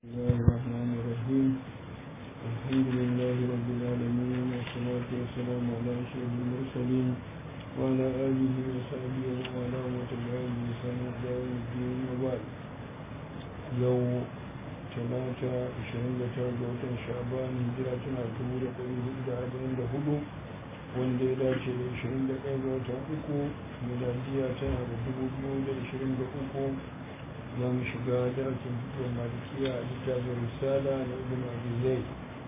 الله الرحمن الرحيم الحمد لله رب العالمين والصلاة والسلام على أشرف المرسلين وعلى آله وصحبه ومن والاه وتبعهم بإحسان إلى يوم الدين وبعد يوم ثلاثة عشرين لتابعة شعبان هجرة تنعتمر قريب إلى أربعين دهدو wanda ya dace da 21 ga watan uku miladiya tana da 2023 za mu shiga darasin fitowar malikiya a littafin risala na ibn abizai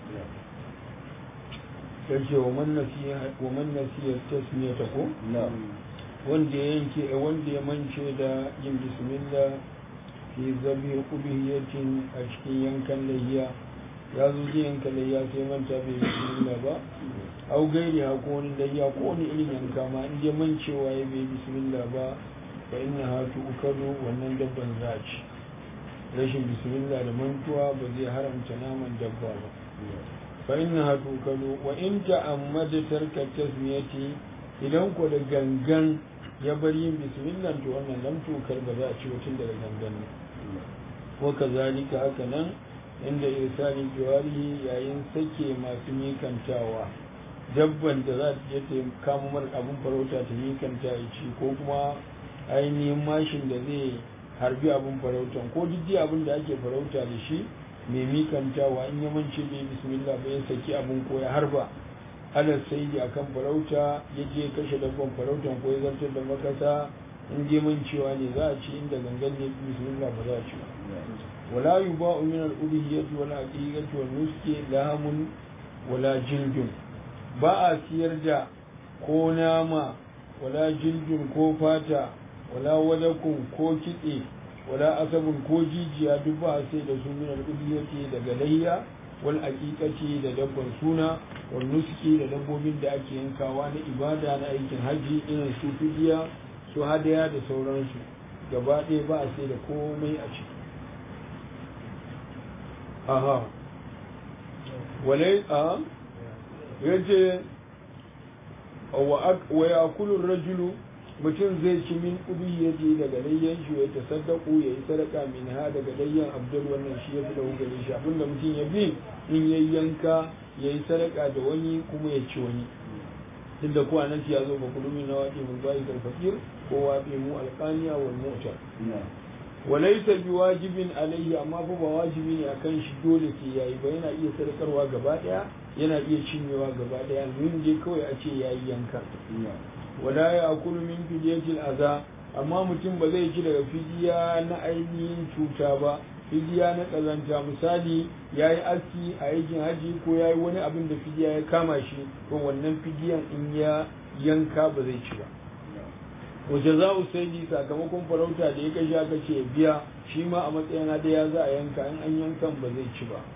yace wa man nasiyar tasmiya ta ko wanda ya yanke wanda ya mance da yin bismillah fi zabi ubihiyatin a cikin yankan layya ya zo zai yanka layya sai manta bai bismillah ba au gairi ha ko wani layya ko wani irin yanka ma in dai mancewa ya bai bismillah ba fa inna ha tu'kalu wannan dabban za ci rashin bismillah da mantuwa ba zai haramta naman dabba ba fa inna ha tu'kalu wa in ta'ammada tarka tasmiyati idan ko da gangan ya bar yin bismillah to wannan lam tukar ba za a ci mutum daga gangan ne wa kazalika haka nan inda irsali jawarihi yayin sake masu mikantawa dabban da za ta je ta kama mar abin farauta ta mikanta ya ci ko kuma ainihin mashin da zai harbi abin farautan ko duk abin da ake farauta da shi mai mikantawa in ya mance bai bismillah ba ya saki abin ko ya harba ala sai da akan farauta ya je kashe dabban farautan ko ya zartar da makasa in je mancewa ne za a ci inda gangan ne bismillah ba za a ci ba wala yuba'u min al-udhiyati wal aqiqati wal nuski lahamun wala jildun ba a siyar da ko nama wala jildun ko fata wala wadakun ko kitse wala asabun ko jijiya duk ba a sai da su min al-udhiyati daga layya wal aqiqati da dabban suna wal nuski da dabbobin da ake yankawa na ibada na aikin haji irin su fidiya su hadaya da sauransu gaba ɗaya ba a sai da komai a ciki aha walai a yace wa ya kulun rajulu mutum zai ci min ubi ya je daga layyan shi ya ta saddaku ya yi sadaka min ha daga layyan abdul wannan shi ya fi da hukari shi abinda mutum ya bi in ya yanka ya yi sadaka da wani kuma ya ci wani duk da kuwa nan ya zo ba kulumi na waƙi mun bayi karfakir ko waƙi mu alƙaniya wal mu'tar walaisa bi wajibin alaihi amma fa ba wajibi ne akan shi dole sai yayi ba yana iya sadakarwa gaba daya yana iya cinyewa gaba daya mun je kawai a ce yayi yanka wala ya akulu min fidiyatil aza amma mutum ba zai ci daga fidiya na ainihin cuta ba fidiya na kazanta misali yayi aski a yakin haji ko yayi wani abin da fidiya ya kama shi to wannan fidiyan in ya yanka ba zai ci ba wace za u sai sakamakon farauta da ya kashi aka ce biya shi ma a matsayin da ya za a yanka in an yankan ba zai ci ba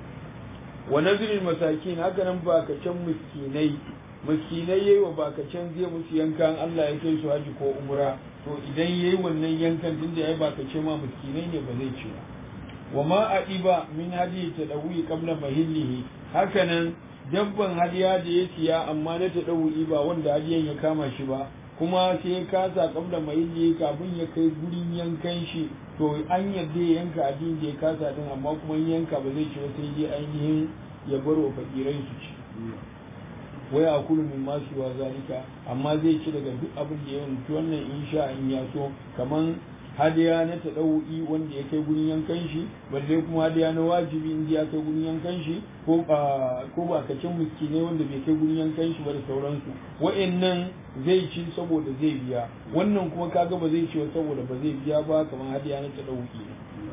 wa nazirin masakin haka nan bakacen miskinai miskinai yayi wa bakacen zai musu yankan Allah ya kai su haji ko umra to idan yayi wannan yankan tun da yayi bakace ma miskinai ne ba zai ci ba wa ma adiba min hadi tadawi qabla mahillihi haka nan dabban hadiya da ya siya amma na tadawi ba wanda hadiyan ya kama shi ba kuma sai ya kasa kabla mai yi kafin ya kai gurin yankan shi to an yadda ya yanka abin da ya kasa din amma kuma yanka ba zai ci ba sai dai ainihin ya bar wa fakirai su ci wai a kulu min masu wa zalika amma zai ci daga duk abin da ya yanki wannan insha in ya so kaman hadiya na taɗau'i wanda ya kai gurin yankan shi balle kuma hadiya na wajibi inda ya kai gurin yankan shi ko ko ba kacin miskine wanda bai kai gurin yankan shi ba da sauransu wa'annan zai ci saboda zai biya wannan kuma kaga ba zai ci ba saboda ba zai biya ba kamar hadiya na taɗau'i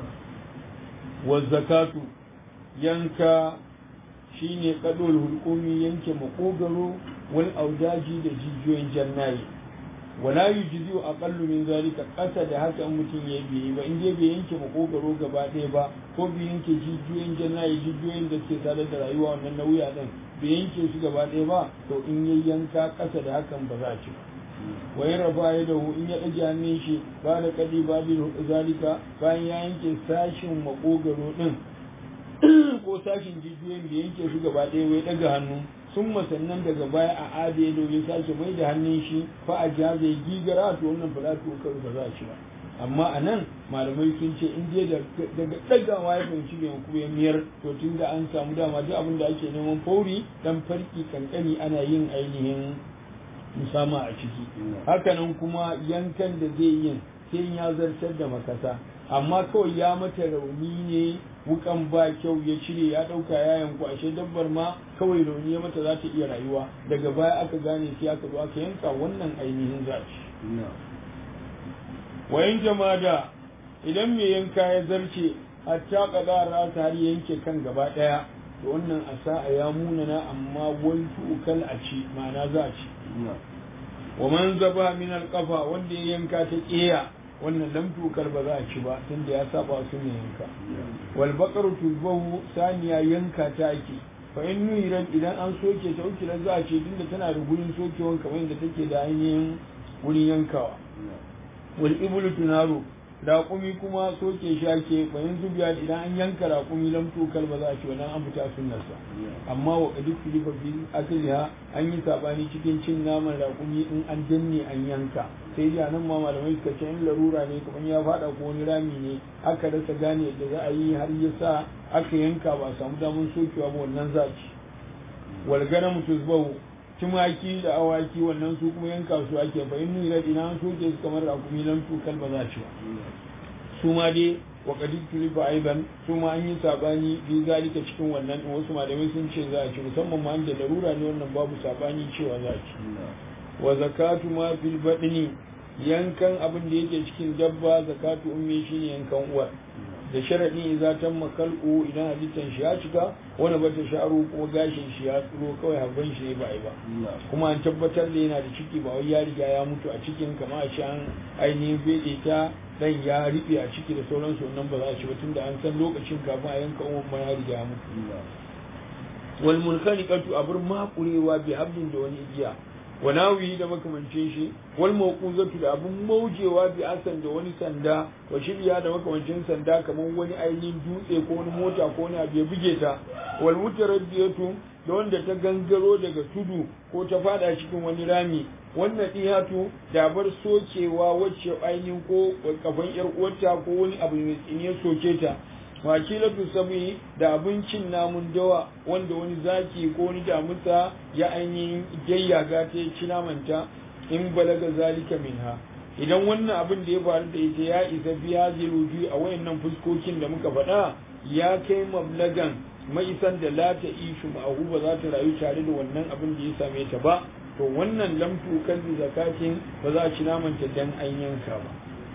wa zakatu yanka shine kadol hulkumi yanke makogaro wal audaji da jijiyoyin jannayi wala yujzi aqallu min zalika kasa da haka in mutum ya biyi ba in je bai yanke makogaro gaba ɗaya ba ko bai yanke jijiyoyin jannayi jijiyoyin da suke sadar da rayuwa wannan na wuya din bai yanke su gaba ɗaya ba to in ya yanka kasa da hakan ba za a ci ba wai rafa ya da in ya ɗage hannun shi ba da kadi ba bi zalika bayan ya yanke sashin makogaro din ko sashin jijiyoyin bai yanke su gaba ɗaya wai ɗaga hannu sun sannan daga baya a ade domin sake mai da hannun shi fa a jaze gigara to wannan fa za ta ba za a ci ba amma a nan malamai sun ce in dai daga ɗagawa ya fahimci bai kuma ya miyar to tun da an samu dama duk abin da ake neman fauri dan farki kankani ana yin ainihin musama a ciki hakanan kuma yankan da zai yin sai ya zartar da makasa amma kawai ya mata rauni ne wukan ba kyau ya cire ya ɗauka ya yanku ashe dabbar ma kawai rauni ya mata za ta iya rayuwa daga baya aka gane sai aka zo aka yanka wannan ainihin zaci wayan jama'a idan mai yanka ya zarce hatta kadara ta har yanke kan gaba daya to wannan asa ya munana amma wal ukal a ci ma'ana za a ci wa man zaba min alqafa wanda ya yanka ta kiya wannan lam tukal ba za a ci ba tunda ya saba su ne yanka wal baqaru tulbahu saniya yanka ta ake fa in nuyiran idan an soke ta ukila za a ce tunda tana da gurin sokewan kamar yadda take da ainihin wurin yankawa wal iblu tunaru raƙumi kuma soke shi ake bayan zubiya idan an yanka raƙumi lam tukal ba za a ci wannan an fita sunnarsa amma wa qad filifa fi akliha an yi sabani cikin cin naman raƙumi in an danne an yanka sai dai nan ma malamai suka ce in larura ne kamar ya fada ko wani rami ne aka rasa gane yadda za a yi har ya sa aka yanka ba a samu damar sokewa ba wannan za a ci wal ganam tuzbahu tumaki da awaki wannan su kuma yanka su ake fa in nuna ina an soke su kamar rakumi nan tukal ba za ci ba su ma dai wa qadid tulifa aiban su ma an yi sabani bi zalika cikin wannan din wasu malamai sun ce za a ci musamman ma da larura ne wannan babu sabani cewa za a ci wa zakatu ma fil badni yankan abin da yake cikin dabba zakatu ummi shine yankan uwa da sharaɗi za ta makalku idan halittar shi ya cika wani bata sha'aru ko gashin shi ya tsiro kawai habban shi ne ba yi ba kuma an tabbatar da yana da ciki ba wai ya riga ya mutu a cikin kama a an ainihin fede ta dan ya riɓe a ciki da sauransu wannan ba za a ci ba tunda an san lokacin kafin a yanka umar ma ya riga ya mutu wal munkhaliqatu abur maqurewa bi hablin da wani igiya wa nawihi da makamancin shi wal mawquzatu da abun maujewa bi asan da wani sanda wa shirya da makamancin sanda kamar wani ainihin dutse ko wani mota ko wani abu ya buge ta wal mutaraddiyatu da wanda ta gangaro daga tudu ko ta fada cikin wani rami wannan dihatu da bar sokewa wacce ainihin ko kafan yar uwarta ko wani abu mai tsine soke ta wakilatu sabi da abincin namun dawa wanda wani zaki ko wani damusa ya ainihin gayyaga ta ci namanta in balaga zalika minha idan wannan abin da ya faru da ita ya isa biya ziruju a wayannan fuskokin da muka faɗa ya kai mablagan maisan da la ta ishu ma'ahu ba za ta rayu tare da wannan abin da ya same ta ba to wannan lamtu kan zakatin ba za a ci namanta dan an yanka ba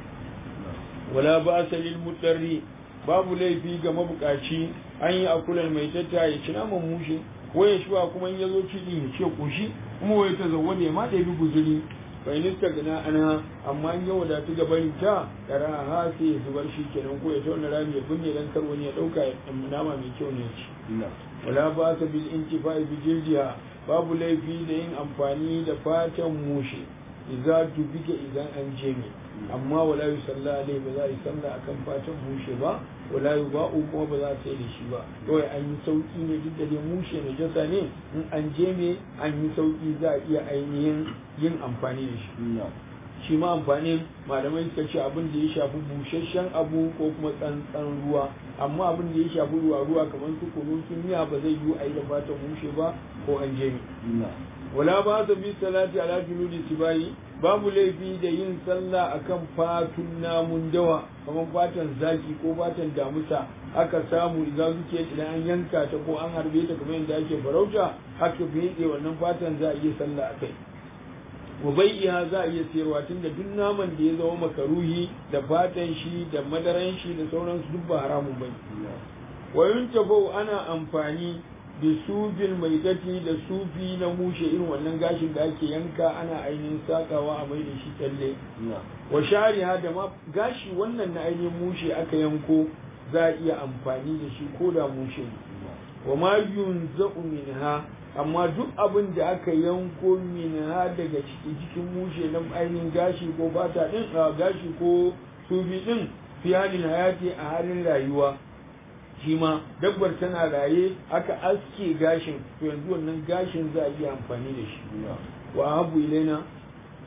wala ba lil mutarri babu laifi ga mabukaci an yi akular mai tatta ya ci naman mushe waya shi ba kuma in ya zo cikin ya ce koshi kuma waya ta zauwa ne ma ɗabi guzuri bai nista gana ana amma in ya wadatu ga barin ta kara ha sai ya zubar shi kenan ko ya tauna rami ya binne dan kar wani ya ɗauka nama mai kyau ne ci wala ba ta bil intifa'i bi jildiha babu laifi da yin amfani da fatan mushe idza tubika idan an jeme amma wala yi salla alai ba za a yi salla akan fatan mushe ba wala yi ba'u kuma ba za a sai da shi ba kawai an yi sauki ne duk da dai mushe na jasa ne in an jeme an yi sauki za a iya ainihin yin amfani da shi shi ma amfanin malamai suka ce abin da ya shafi busasshen abu ko kuma tsantsan ruwa amma abin da ya shafi ruwa ruwa kamar su kunu sun miya ba zai yi a yi da fatan mushe ba ko an jeme wala ba ta bi salati ala juludi sibayi babu laifi da yin sallah akan fatun namun dawa kamar fatan zaki ko fatan damusa aka samu idan suke idan an yanka ta ko an harbe ta kamar yadda ake farauta aka fiye wannan fatan za a iya sallah akai wa bai'iha za a iya sayarwa tunda duk naman da ya zama makaruhi da fatan shi da madaran shi da sauransu duk ba haramun bane wa yuntafau ana amfani da sufin mai dati da sufi na mushe irin wannan gashin da ake yanka ana ainihin sakawa a mai da shi kyalle wa shariha da ma gashi wannan na ainihin mushe aka yanko za a iya amfani da shi ko da mushe wa ma yunza'u minha amma duk abin da aka yanko minha daga ciki cikin mushe na ainihin gashi ko bata din gashi ko sufi din fi halin hayati a halin rayuwa shi ma dabbar tana raye aka aske gashin to yanzu wannan gashin za a iya amfani da shi wa abu ilaina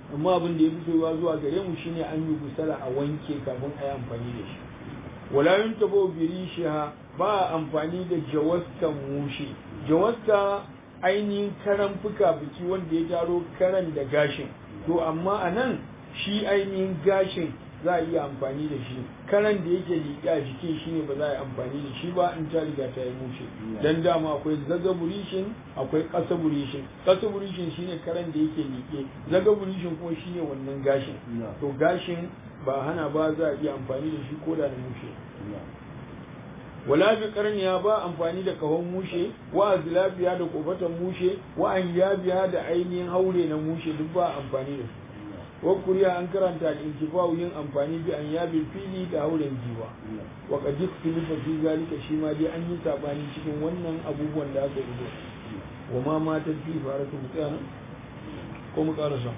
amma abin da ya fi soyuwa zuwa gare mu shine an yi gusala a wanke kafin a yi amfani da shi wala yun tabo birishiha ba amfani da jawasta mushi jawasta ainihin karan fuka biki wanda ya taro karan da gashin to amma a nan shi ainihin gashin za a iya amfani da shi karan da yake liƙe a jikin shi ne ba za a yi amfani da shi ba in ta riga ta yi mushe dan dama akwai zaga burishin akwai ƙasa burishin ƙasa burishin shine karan da yake liƙe zaga burishin kuma shine wannan gashin to gashin ba hana ba za a iya amfani da shi ko da na mushe wala bi karniya ba amfani da kahon mushe wa azlabiya da kofatan mushe wa an yabiya da ainihin haure na mushe duk ba amfani da su wa kuriya an karanta al-intifa'u yin amfani bi an yabil fili da hauren jiwa wa qad ikhtalafa fi zalika shi ma dai an yi sabani cikin wannan abubuwan da aka yi wa ma mata fi faratu mutana ko mu karasa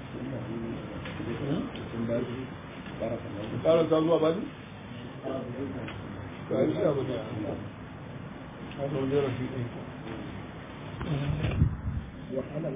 karasa zuwa bazi ka yi shi abu da a zaune rafi ɗin